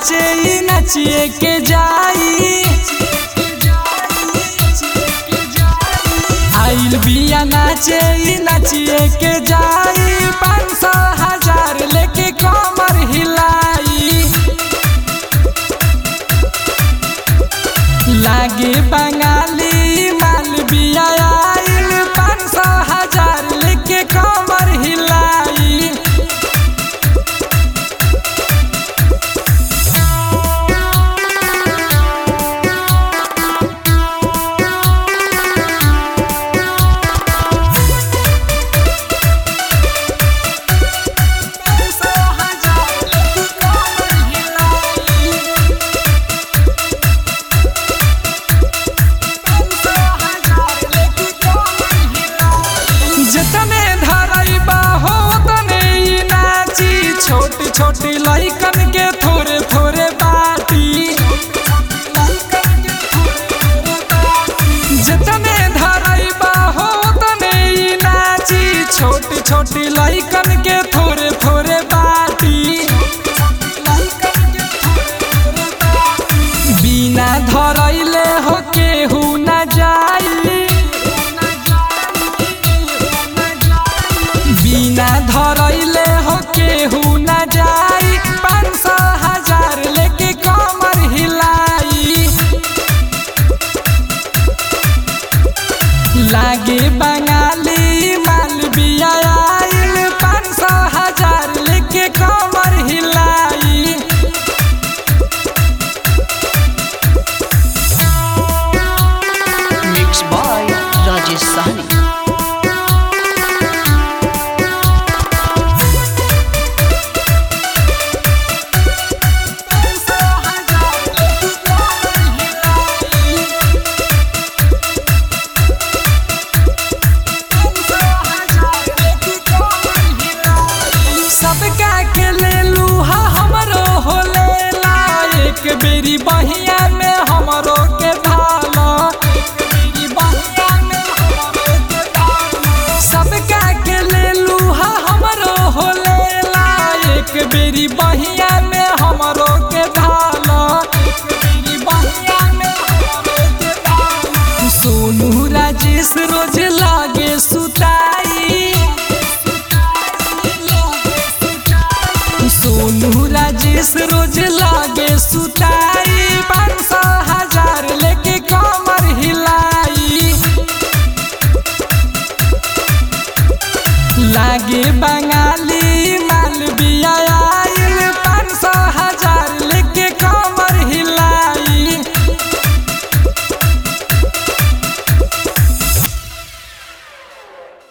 नाचे ई नचिए के जाई आइल बिया नाचे ई नचिए के जाई पाँच सौ हजार लेके कमर हिलाई लागे बंगाली माल बिया आइल पाँच सौ हजार लेके कमर हिलाई जतने धरैबा हो तने ई नाची छोटी छोटी लइकन के थोड़े थोड़े बाटी जतने धरैबा हो तने ई नाची छोटी छोटी लइकन के थोड़े थोड़े बाटी बिना धरैले हो केहू न जाई बिना धरैले हो केहू न जाई पाँच सौ हजार लेके कमर हिलाई लागे बंगाली माल बिया आइल पाँच सौ हजार लेके कमर हिलाई Mixed by Rajesh Sahni. सबका के ले लूहा हमरो हो लेला एक बेरी बहिया में हमरो के भाला सबका के ले लूहा हमरो हो लेला एक बेरी बहिया में हमरो के भाला सोनू राजेश रोज लागे सुताई सोनू राजेश रोज लागे सुताई पाँच सौ हजार लेके कमर हिलाई लागे बंगाली माल बिया